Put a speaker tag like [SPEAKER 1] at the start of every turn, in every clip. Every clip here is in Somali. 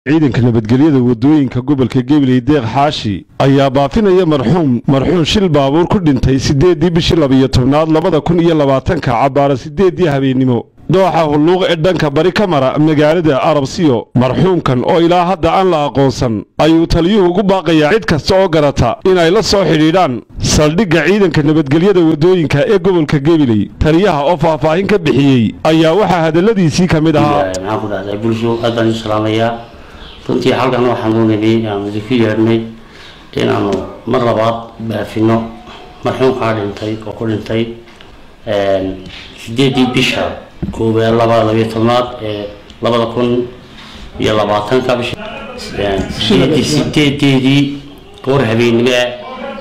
[SPEAKER 1] ciidanka nabadgelyada waddooyinka gobolka gabiley deeq xaashi ayaa baafinaya marxuum marxuum shil baabuur ku dhintay siddeeddii bishii labiyo tobnaad labada kun iyo labaatanka cabbaara siddeeddii habeennimo dooxa hulluuq ee dhanka bari ka mara magaalada arabsiyo marxuumkan oo ilaa hadda aan la aqoonsan ayuu taliyuhu ugu baaqayaa cid kasta oo garata inay la soo xidhiidhaan saldhigga ciidanka nabadgelyada waddooyinka ee gobolka gabiley taliyaha oo faahfaahin ka bixiyey ayaa waxaa hadalladiisii ka mid ahaa
[SPEAKER 2] maxaan ku dhahday bulsho aad baan isu salaamayaa runtii halkan waxaan u nimi aan idinku yeedhnay inaanu mar labaad baafino marxuumkaa dhintay oo ku dhintay sideedii bisha koobaad labada labiyo tobnaad ee labada kun iyo labaatanka bisha sideedii sideedeedii goor habeennimo ah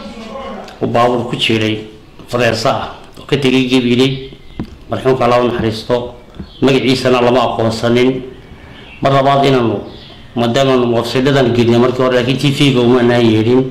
[SPEAKER 2] uu baabuur ku jiray fareersa ah oo ka tegay gabiley marxuumka laba naxariisto magaciisana lama aqoonsanin mar labaad inaanu maadaamaanu moorsadhadan gelina markii hore laakiin t v-ga umaanaan yeedhin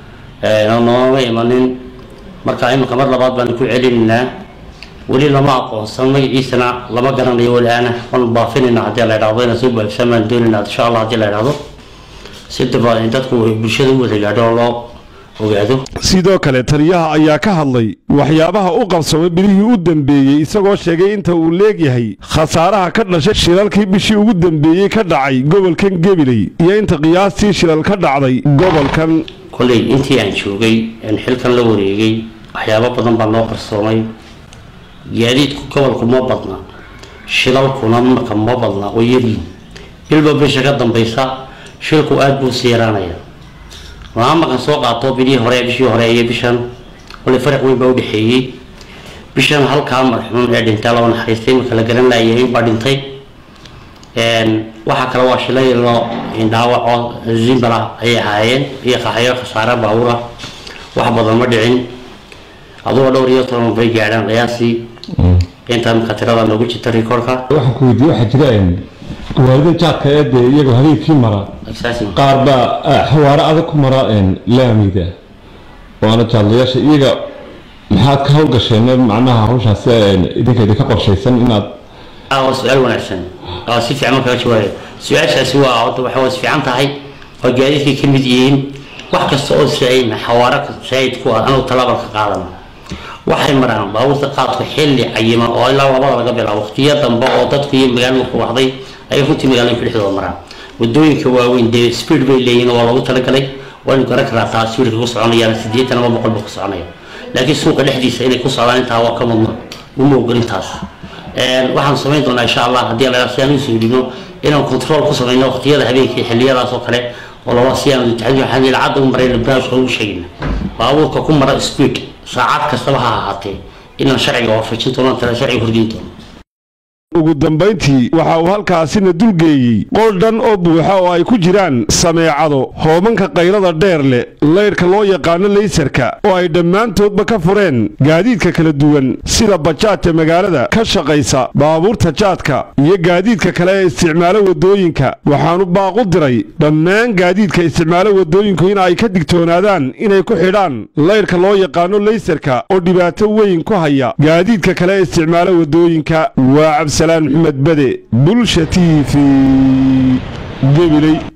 [SPEAKER 2] nooma imanin marka iminka mar labaad baanu ku celinaynaa weli lama aqoonsan magaciisana lama garanayo walaana waanu baafinayna haddii la idhahdo inaan soo baafisaan baan doonayna insha allah haddii la idhahdo si daba dadku bulshada u wada gaadho oo loo ogaado
[SPEAKER 1] sidoo kale taliyaha ayaa ka hadlay waxyaabaha u qabsamay bilihii u dambeeyey isagoo sheegay inta uu leegyahay khasaaraha ka dhashay shilalkii bishii ugu dambeeyey ka dhacay gobolkan gabiley iyo inta qiyaastii shilal ka dhacday gobolkan
[SPEAKER 2] kolley intii aan joogay aan xilkan la wareegay waxyaabo badan baa noo qarsoomay gaadiidku gobolku ma badna shilalkuna marka ma badna oo yaryihin bilba bisha ka dambaysa shilku aada buu si yaraanaya maa markan soo qaato bilihii hore bishii hore iyo bishan kolley fariq weyn baa udhexeeyey bishan halkaa marxuum ee dhintay laba naxariistay marka la garan laayay baa dhintay waxaa kale waa shilaylo dhaawaco zimbala ayay ahaayeen iyo qaxyo khasaare baabuura wax badan ma dhicin aduga dhowr iyo toban bay gaadhaan qiyaasii intaa marka tirada noogu jirta rikoorka
[SPEAKER 3] waxaan ku weydiiyey waxaa jira gawaarida jaadka ee dee iyagoo habeenkii mara qaar baa xawaare adag ku mara laamida waana jaadlayaasha iyaga maxaad ka howlgasheen macnaha hawshaas idinka idinka qorshaysan inaad
[SPEAKER 2] waa su-aal wanaagsan oo si fiican markaa jawaabay su-aashaasi waa horta waxa waa fiican tahay oo gaadiidkay ka mid yihiin wax kasta oo saayid xawaare saayid ku ah anagu talaabal ka qaadana waxay maraan baabuurta qaadku xilli cayiman oo ilaa labada laga bilaabo waqtiyo dambe oo dadku iyo magaalada ku waxday ayay runtii magaalooyinka dhexdooda maraan wadooyinka waaweyn dee speed bay leeyihin waa loogu talagalay waynu garan karaa taa speedka ku soconayaan sideetan ama boqol ba ku soconaya laakiin suuqa dhexdiisa inay ku socdaan intaa waa ka mudno uma ogol intaas waxaan samayn doonaa insha allah haddii la si aan u soo dhibno inaan control ku samayno waqtiyada habeenkii xilliyadaas oo kale oo laba si aan waxaan ilacadda u marayna barnaamijka ugu sheegayna baabuurka ku mara speed saacad kastaba ha ahaatee inaan sharciga waafajin doono tala sharciga horgeyn doono
[SPEAKER 1] ugu dambayntii waxa uu halkaasina dulgeeyey qol dhan oo buuxa oo ay ku jiraan sameecado hoobanka qaylada dheer leh laydhka loo yaqaano laysarka oo ay dhammaantoodba ka fureen gaadiidka kala duwan sida bajaajka magaalada ka shaqaysa baabuurta jaadka iyo gaadiidka kale ee isticmaalo waddooyinka waxaanu baaqu diray dhammaan gaadiidka isticmaalo waddooyinku in ay ka digtoonaadaan inay ku xidhaan laydhka loo yaqaano laysarka oo dhibaato weyn ku haya gaadiidka kale ee isticmaalo waddooyinka waa cabdisalaan maxamed bade bulsha t v gabiley